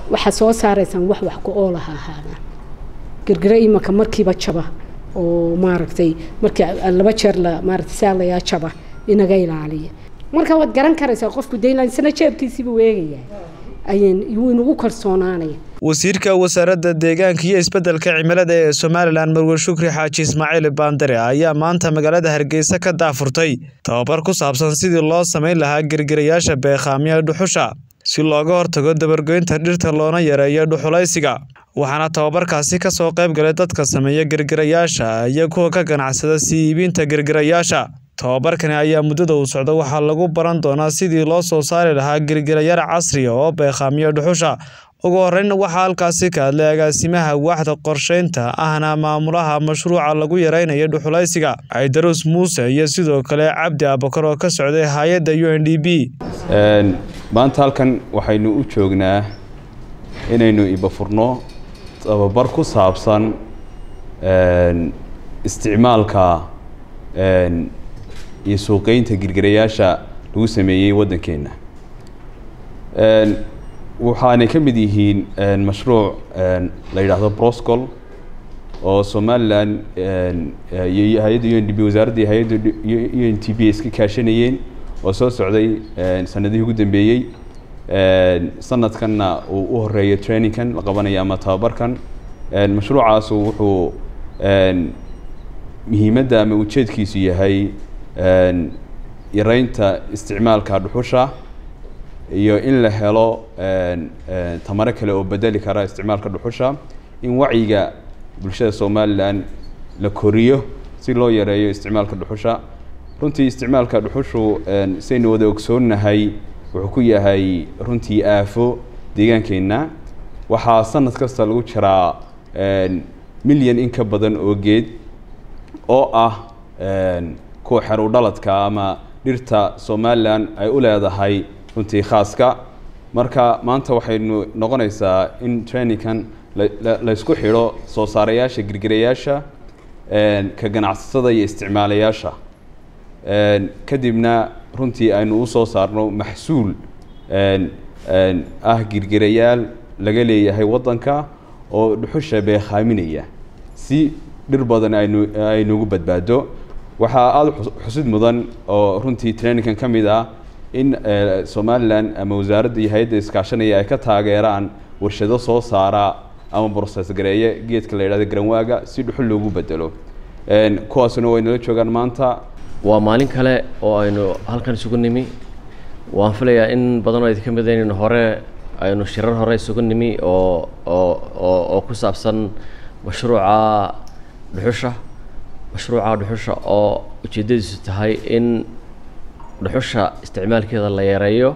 waxaa soo saaraysaan wax wax ku oolaha ahaadaan girgira imanka markiiba jaba oo maaragtay markii laba jeer la maaragtay saalayaa jaba inaga ilaaliya marka waad garan karaysaa qofku daylan isna jeebkiisiiba weegaya ayaan wuu inagu kalsoonaanaya wasiirka wasaaradda deegaanka iyo isbeddelka cimilada ee somalilan marwe shukri xaaji ismaaciil baandare ayaa maanta magaalada hargeysa ka daafurtay tababar ku saabsan sidii loo samayn lahaa girgirayaasha beekhaamya dhuxusha si looga hortago dabargoynta dhirta loona yareeyo dhuxulaysiga waxaana tababarkaasi ka soo qayb galay dadka sameeya girgirayaasha iyo kuwa ka ganacsada sii iibinta girgirayaasha tababarkani ayaa muddada uu socda waxaa lagu baran doonaa sidii loo soo saari lahaa girgirayaal casriya oo beekhaamiya dhuxusha ugu horreyn waxaa halkaasi ka hadlay agaasimaha waaxda qorsheynta ahna maamulaha mashruuca lagu yareynayo dhuxulaysiga caydaruus muuse iyo sidoo kale cabdi abakar oo ka socday hay-adda u n d b maanta halkan waxaynu u joognaa inaynu ibafurno tababar ku saabsan isticmaalka iyo suuqeynta girgirayaasha lagu sameeyey waddankeenna waxaanay ka mid yihiin mashruuc la yidhaahdo broscol oo somalilan iyo hay-adda u n d b wasaaradda hay-adda u n t b iska kaashanayeen oo soo socday sanadihii ugu dambeeyey sanadkanna uu u horeeyo trainingkan la qabanayo ama tababarkan mashruucaasu wuxuu muhiimadda ama ujeedkiisu yahay yareynta isticmaalka dhuxusha iyo in la helo tamaro kale oo bedeli kara isticmaalka dhuxusha in wacyiga bulshada somalilan la koriyo si loo yareeyo isticmaalka dhuxusha runtii isticmaalka dhuxushu saynu wada ogsoonnahay wuxuu ku yahay runtii aafo deegaankeenna waxaa sanad kasta lagu jiraa milyan in ka badan oo geed oo ah kuwa xeru dhaladka ama dhirta somalilan ay u leedahay runtii khaaska marka maanta waxaynu noqonaysaa in trainingkan laysku xidho soo saarayaasha girgirayaasha ka ganacsatada iyo isticmaalayaasha kadibna runtii aynu usoo saarno maxsuul ah girgirayaal laga leeyahay waddanka oo dhuxusha beekhaaminaya si dhir badan aynu aynugu badbaado waxaa aada xusid mudan oo runtii trainingkan ka mid ah in somalilan ama wasaaradda iyo hay-adda iskaashanaya ay ka taageeraan warshado soo saara ama broses gareeye geedka la yidhahdo garanwaaga si dhuxul loogu bedelo kuwaasuna way nala joogaan maanta waa maalin kale oo aynu halkan isugu nimi waan filayaa in badanoo idinka mid inaynu hore aynu shirar hore isugu nimi oo oo oo oo ku saabsan mashruuca dhuxusha mashruuca dhuxusha oo ujeeddadiisu tahay in dhuxusha isticmaalkeeda la yareeyo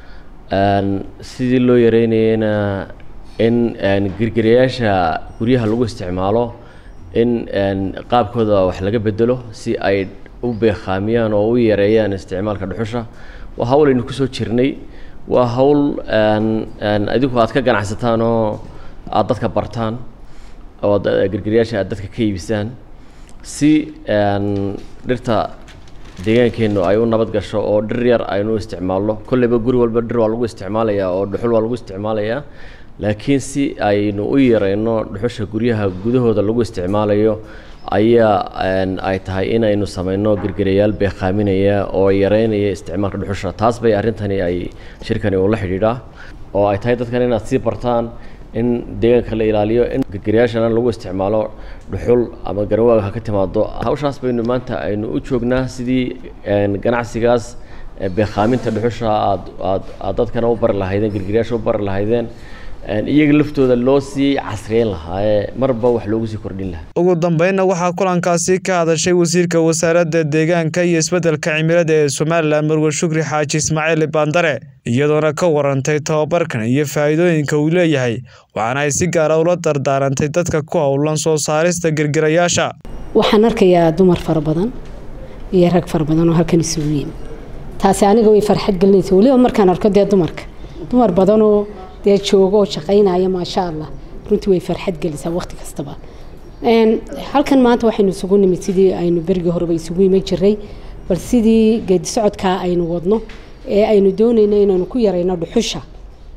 sidii loo yareynayana in girgirayaasha guryaha lagu isticmaalo in qaabkooda wax laga bedelo si ay u beekhaamiyaan oo u yareeyaan isticmaalka dhuxusha waa hawl aynu kusoo jirnay waa hawl idinku aad ka ganacsataan oo aada dadka bartaan oo girgirayaasha aad dadka ka iibisaan si dhirta deegaankeennu ay u nabad gasho oo dhir yar aynu u isticmaalno kolleyba guri walba dhir waa lagu isticmaalayaa oo dhuxul waa lagu isticmaalayaa laakiin si aynu u yareyno dhuxusha guryaha gudahooda lagu isticmaalayo ayaa ay tahay inaynu sameyno girgirayaal beekhaaminaya oo yareynaya isticmaalka dhuxusha taas bay arrintani ay shirkani ula xidhiidhaa oo ay tahay dadkan inaad sii bartaan in deegaanka la ilaaliyo in girgirayaashana lagu isticmaalo dhuxul ama garawaaga ha ka timaado hawshaas baynu maanta aynu u joognaa sidii ganacsigaas beekhaaminta dhuxusha aad aad aad dadkana u bari lahaydeen girgirayaasha u bari lahaydeen iyaga laftooda loo sii casriyeyn lahaa ee marba wax loogu sii kordhin lahaa ugu dambeynna waxaa kulankaasi ka hadashay wasiirka wasaaradda deegaanka iyo isbeddelka cimilada ee somalilan marwe shukri xaaji ismaaciil baandare iyadoona ka warantay tababarkan iyo faa'iidooyinka uu leeyahay waxaana ay si gaara ula dardaarantay dadka ku howlan soo saarista girgirayaasha waxaan arkayaa dumar fara badan iyo rag fara badan oo halkan isugu yimi taasi aniga way farxad gelinaysa weliba markaan arko dee dumarka dumar badanoo dee jooga oo shaqaynaya maasha allah runtii way farxad gelisaa waqti kastaba halkan maanta waxaynu isugu nimid sidii aynu berigii horeba isugu iman jiray bal sidii geedi socodkaa aynu wadno ee aynu doonayno inaynu ku yarayno dhuxusha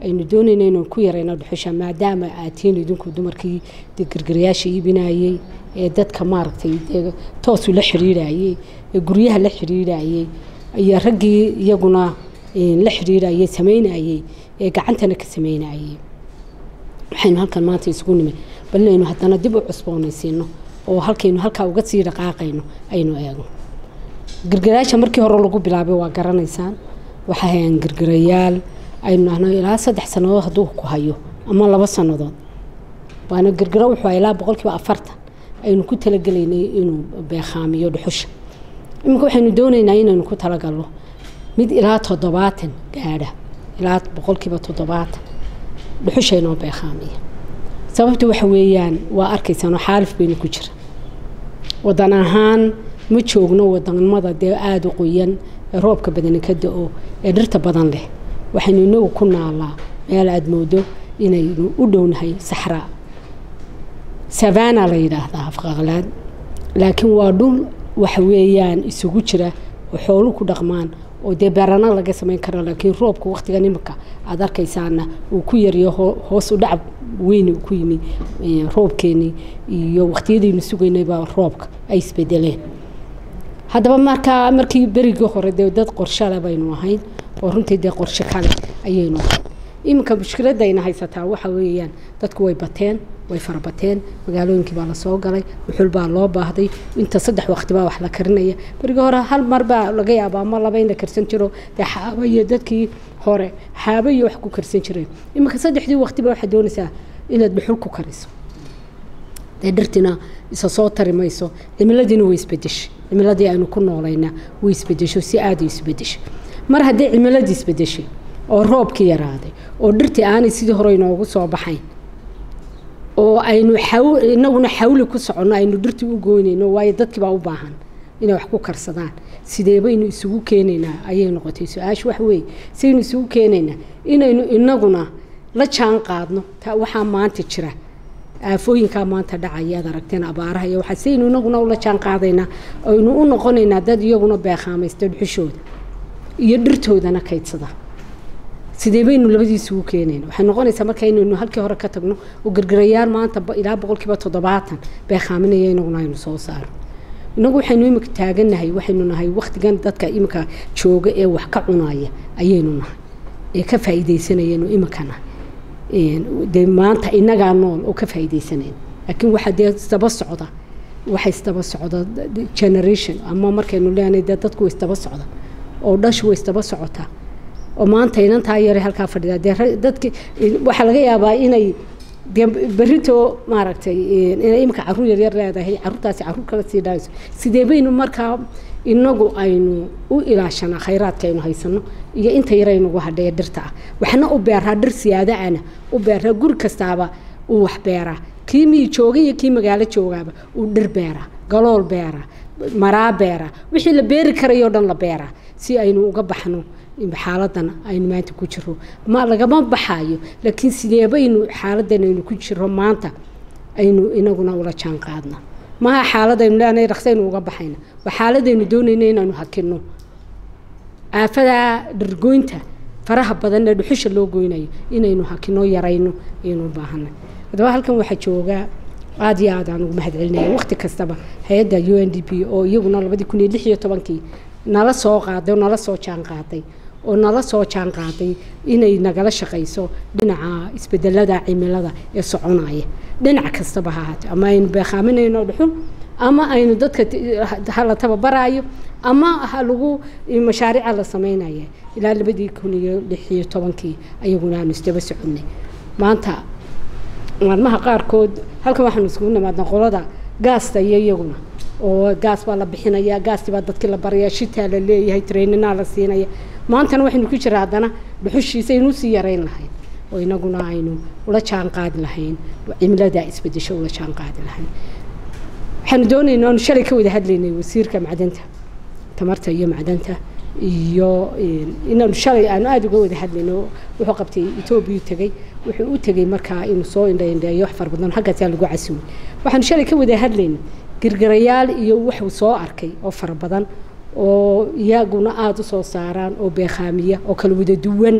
aynu doonayna inaan ku yarayno dhuxusha maadaama aad tihiin idinku dumarkii dee gargarayaasha iibinayey ee dadka maaragtay dee toosu la xiriirayey ee guryaha la xiriirayey iyo raggii iyaguna la xiriirayey samaynayey ee gacantana ka samaynayey waxaynu halkan maanta isugu nimid bal inaynu haddana dib u cusboonaysiino oo halkaynu halkaa uga sii dhaqaaqayno aynu eegno gargarayaasha markii hore lagu bilaabay waa garanaysaan waxay hayaan gargarayaal aynu nahno ilaa saddex sannadood hadduu ku hayo ama laba sannadood waana gargaro wuxuu ilaa boqolkiiba afartan aynu ku talagelaynay inuu beekhaamiyo dhuxusha iminka waxaynu doonaynaa inaynu ku talagalno mid ilaa toddobaatan gaadha ilaa boqolkiiba toddobaatan dhuxusha inoo beekhaamiya sababta waxa weeyaan waa arkaysaanoo xaalif baynu ku jira wadan ahaan ma joogno wadanimada dee aada u qoyan ee roobka badani ka da-o ee dhirta badan leh waxaynu inagu ku naalaa meel aada moodo inaynu u dhownahay saxraa savana la yidhaahdaa afqaqlaad laakiin waa dhul waxa weeyaan isugu jira oo xoolu ku dhaqmaan oo dee beerana laga samayn karo laakiin roobka waqtigan imika aada arkaysaana uu ku yariyo hoos u dhacab weyni ku yimi roobkeenii iyo waqtiyadaynu sugaynayba roobka ay isbedeleen haddaba markaa markii berigii hore dee dad qorshale baynu ahayn oo runtii dee qorshe kale ayaynu ahayn iminka mushkiladayna haysataa waxa weeyaan dadku way bateen way farabateen magaalooyinkii baa lasoo galay wuxul baa loo baahday inta saddex waqti baa wax la karinaya berigii hore hal mar baa laga yaabaa ama laba in la karsan jiro dee xaaba iyo dadkii hore xaaba iyo wax ku karsan jireen iminka saddexdii waqti baa waxaad doonaysaa inaad dhuxul ku kariso dee dhirtina isa soo tari mayso cimiladiina way isbedeshay cimiladii aynu ku noolayna way isbedesho si aada isbedeshay mar haddii cimiladii isbedeshay oo roobkii yaraaday oo dhirtii aanay sidii hore inoogu soo baxayn oo aynu inaguna xawli ku soconno aynu dhirtii u goynayno waayo dadkiibaa u baahan inay wax ku karsadaan sidee baynu isugu keenaynaa ayay noqotay su-aasha waxa weeye sidaynu isugu keenaynaa inaynu inaguna la jaan qaadno waxaa maanta jira aafooyinkaa maanta dhacaya ad aragteen abaaraha iyo waxaa sidaynu inaguna ula jaan qaadaynaa aynu u noqonaynaa dad iyaguna beekaamaysta dhuxushooda iyo dhirtoodana kaydsada sidee baynu labadiisugu keenayna waxay noqonaysaa marka inaynu halkii hore ka tagno oo gargarayaal maanta ilaa boqolkiiba toddobaatan beekaaminaya inaguna aynu soo saaro inagu waxaynu imika taagannahay waxaynu nahay waktigan dadka imika jooga ee wax ka cunaya ayaynu nahay ee ka faa'iidaysanayaynu imikana dee maanta inagaa nool oo ka faa'iidaysanayn laakiin waxaa dee isdaba socda waxa isdaba socda generation ama markaynu leenahay dee dadku isdaba socda oo dhashu way isdaba socotaa oo maanta inantaa yare halkaa fadhida dee dadki waxaa laga yaabaa inay dee berito maaragtay inay imika caruur yaryar leedahay caruurtaasi caruur kala sii dhaayso sidee baynu markaa inagu aynu u ilaashanaa khayraadka aynu haysano iyo inta yar aynugu hadhaya dhirta ah waxna u beeraa dhir siyaadaana u beeraa guri kastaaba uu wax beeraa kii miyi jooga iyo kii magaalo joogaaba uu dhir beeraa galool beeraa maraa beeraa wixii la beeri karayoo dhan la beeraa si aynu uga baxno xaaladan aynu maanta ku jiro ma lagama baxayo laakiin sideebaynu xaaladan aynu ku jiro maanta aynu inaguna ula jaan qaadna maha xaaladaynu leenahay raksaynu uga baxayna waa xaaladaynu doonayna inaynu hakino aafadaa dhargoynta faraha badanna dhuxusha loo goynayo inaynu hakino yarayno ayaynu u baahanay haddaba halkan waxaa joogaa aada iyo aad aan ugu mahad celinaya waqti kastaba hay-adda u n d p oo iyaguna labadii kun iyo lix iyo tobankii nala soo qaaday oo nala soo jaan qaaday oo nala soo jaan qaaday inay nagala shaqayso dhinaca isbedelada cimilada ee soconaya dhinac kastaba ha ahaatee ama aynu beekaaminayno dhuxul ama aynu dadka hala tababaraayo ama ha lagu mashaariica la sameynaya ilaa labadii kun iyo lix iyo tobankii ayaguna aanu isdaba soconay maanta maalmaha qaarkood halkan waxaanu isugu nimaadna qolada gaasta iyo iyaguna oo gaas baa la bixinaya gaastii baa dadkii la baraya shitaa la leeyahay traininaa la siinaya maantana waxaynu ku jira haddana dhuxushiisa aynu usii yarayn lahayn oo inaguna aynu ula jaan qaadi lahayn cimilada isbedesho ula jaan qaadi lahayn waxaanu doonaynaa aanu shalay ka wada hadlaynay wasiirka macdanta tamarta iyo macdanta iyo inaanu shalay aanu aada uga wada hadlayno wuxuu qabtay etoobiya tegey wuxuu u tegey markaa inuu soo indhaindheeyo wax fara badan halkaasaa lagu casumay waxaanu shalay ka wada hadlayna girgirayaal iyo wuxuu soo arkay oo fara badan oo iyaguna aada u soo saaraan oo beekhaamiya oo kala wada duwan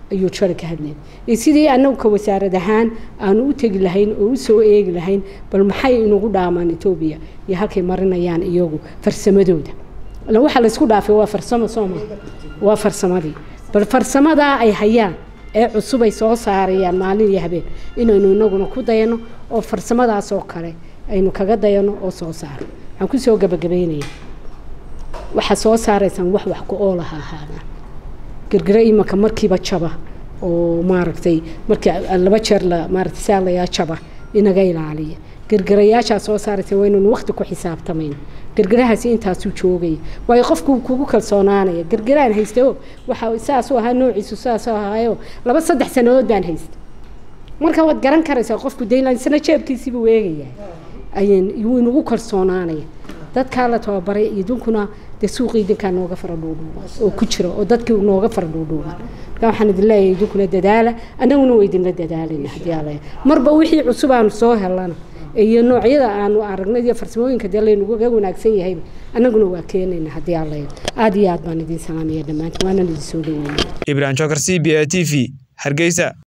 ayuu jari ka hadlay iyo sidii annagu ka wasaarad ahaan aanu u tegi lahayn oo u soo eegi lahayn bal maxay inugu dhaamaan etoobiya iyo halkay marinayaan iyagu farsamadooda ila waxaa laysku dhaafay waa farsamo sooma waa farsamadii bal farsamadaa ay hayaan ee cusub ay soo saarayaan maalin iyo habeen inaynu inaguna ku dayano oo farsamadaas oo kale aynu kaga dayano oo soo saaro waxaan kusoo gabagabaynaya waxaa soo saaraysaan wax wax ku-oolaha ahaadaan gargaro imanka markiiba jaba oo maaragtay markii laba jeer la maaragtay saalayaa jaba inaga ilaaliya gargarayaashaa soo saaraysa waa inaynu waqti ku xisaabtamayn gargarahaasi intaasuu joogaya waayo qofku kugu kalsoonaanaya gargaraan haysta o waxa saasuu ahaa noociisu saasuu ahaayo laba saddex sanadood baan haysta marka waad garan karaysaa qofku daylan isna jeebkiisiibuu eegaya ayaan wuu inagu kalsoonaanaya dadkaa la tababaray idinkuna dee suuqii idinkaa nooga fara dhuudhuuban oo ku jira oo dadkii nooga fara dhuudhuuban marka waxaan idin leeyahay idinkuna dadaala annaguna waa idinla dadaalayna haddii alla marba wixii cusub aanu soo helana iyo noocyada aanu aragnay iyo farsamooyinka dee laynaga wanaagsan yahayba annaguna waa keenayna haddii alla aada iyo aad baan idin salaamaya dhammaantiin waana idin soo dhaweynaya ibrahim jokar c b a t v hargeysa